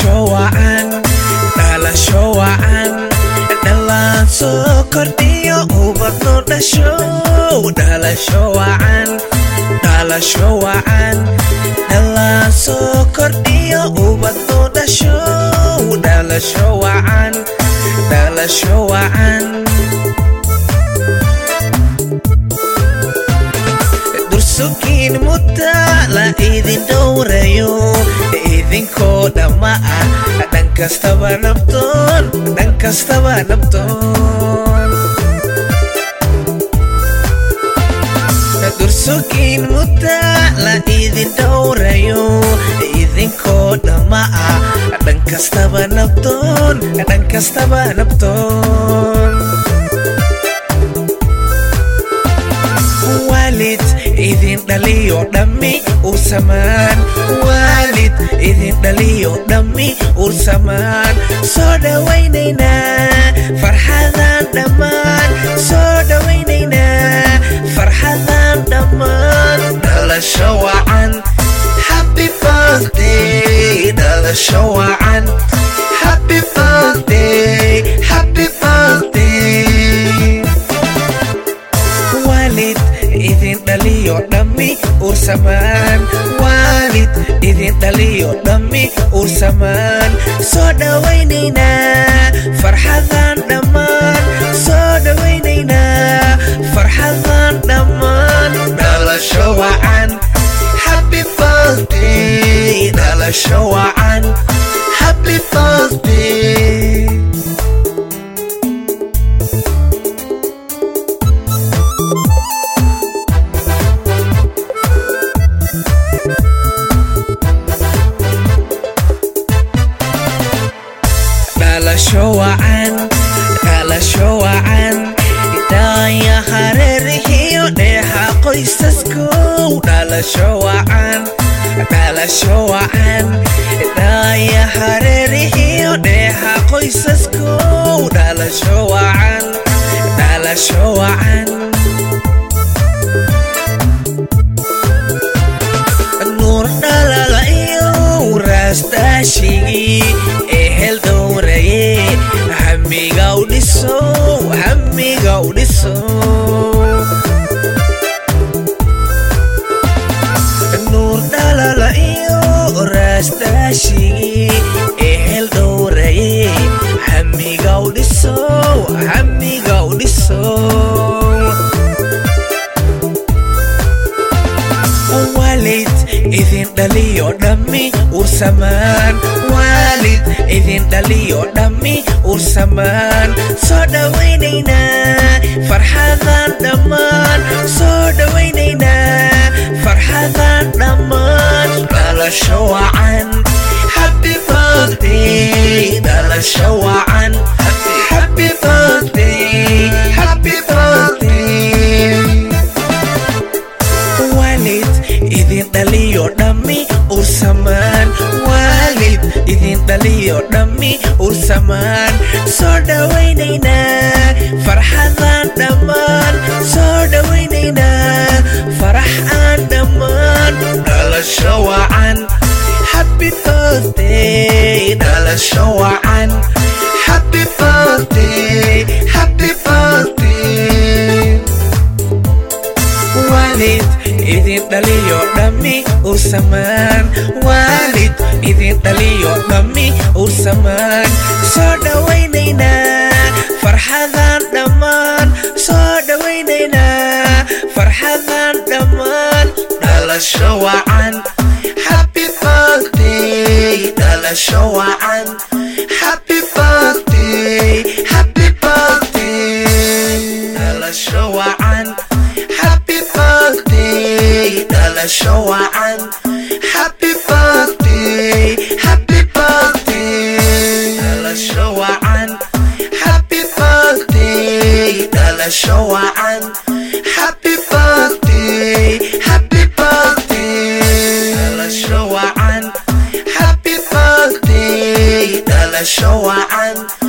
dhalasho wacan dhalasho wacan dhalaan soo kordhiyo ubadno dhasho dhalasho wacan dhalasho wacan dhalaan soo kordhiyo ubadno dhasho dhalasho wacan dhalasho wacan dursugiin mudda la idin dhowrayo idinkoo dhamma ah dhan kastaba nabdoon dhan kastaba nabdoon dursugiin mudda la idin dhowrayo idinkoo dhamma ah dhan kastaba nabdoon dhan kastaba nabdoon waalid idin dhaliyo dhammi ursamaan waalid idin dhaliyo dhammi ursamaan soo dhawaynaynaa farxadan dhammaan soo dhawaynaynaa farxadan dhammaan dhalasho wacan happy birthday dhalasho wacan happy birthday happy birthday waalid idin dhaliyo dhammi ursamaan waalid idin dhaliyo dhammi ursamaan soo dhawaynaynaa farxadan dhammaan soo dhawaynaynaa farxadan dhammaan dhalasho wacan happy birthday dhalasho wacan happy birthday dhalasho wacan dhalasho wacan daaya hareerihiyo dheexa qoysaskow dhalasho wacan dhalasho wacan daaya hareerihiyo dheexa qoysaskow dhalasho wacan dhalasho wacan nuur dhalala iyo raastaashigii ehel dhowraye hamiga u dhiso hamiga u dhiso nuur dhalala iyo raastaashigii ehel dhowraye hamiga u dhiso hamiga u dhiso waalid idin dhaliyo dhammi ursamaan waalid idin dhaliyo dhammi ursamaan soo dhawaynaynaa farxadan dhammaan soo dhawaynaynaa farxadan dhammaan dhalasho wacan happy birthday dhalasho wacan happy birthday happy birthday waalid idin dhaliyo dhammi ursamaan waalid idin dhaliyo dhammi ursamaan soo dhawaynaynaa farxadan dhammaan soo dhawaynaynaa farax aan dhammaan dhalasho wacan happy birthday dhalasho wacan happy birthday happy birthday waalid idin dhaliyo dhammi ursamaan waalid idin dhaliyo dhammi ursamaan soo dhawaynaynaa farxadan dhammaan soo dhawaynaynaa farxadan dhammaan dhalasho wacan happy birthday dhalasho wacan happy birthday happy birthday dhalasho wacan happy birthday dhalasho wacan happy birthday happy birthday dhalasho wacan happy birthday dhalasho wacan happy birthday happy birthday dhalasho wacan happy birthday dhalasho wacan